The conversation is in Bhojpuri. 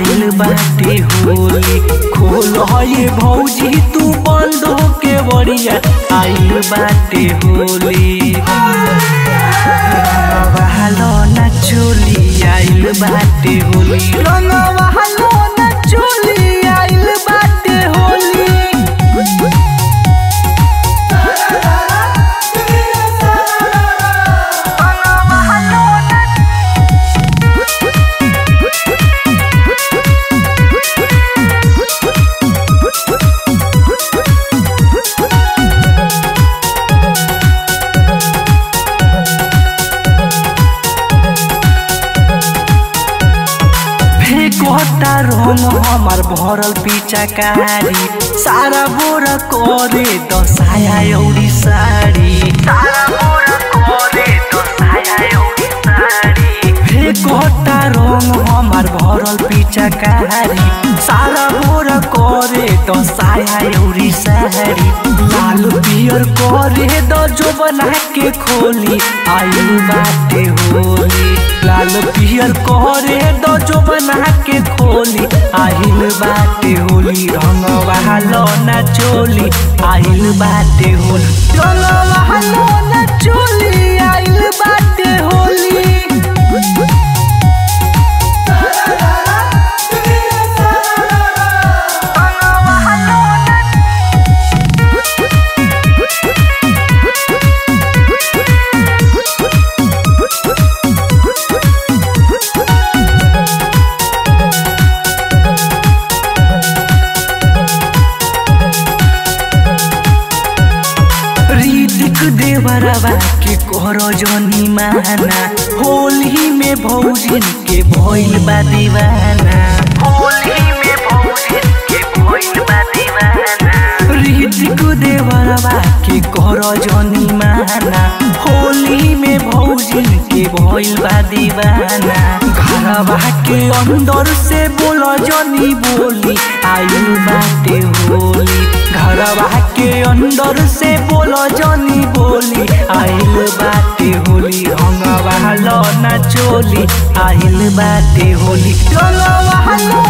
आइल बाटे होली खोल ये भौजी तू बंद के बड़िया आइल बाटे होली रंगवालो ना चोली आइल बाटे होली रंगवालो ना चोली आइल बाटे होली फेंकोता रंग हमार भरल पिचकारी सारा बोरा करे दसाया औरी साड़ी सारा बोरा करे दसाया औरी साड़ी फेंकोता रंग हमार भरल पिचकारी सारा बोरा करे दसाया औरी साड़ी लाल पियर करे द जो बना के खोली आयु बाटे होली लाल पियर करे द जो बना के खोली आहिल बाटे होली रंग बहालो ना चोली आहिल बाटे होली रंग बहालो ना चोली आहिल बाटे होली रीतिक देवरवा के करो जनी माना होली में भौजिन के भइल बा दीवाना होली में भौजिन के भइल बा दीवाना रीतिक देवरवा के करो जनी माना होली में भौजिन के भइल बा दीवाना घरवा के अंदर से बोलो जनी बोली आयु बाटे होली घरवा के अंदर से बोलो जनी बोली आइल बाटे होली रंगवा लो ना चोली आइल बाटे होली रंगवा लो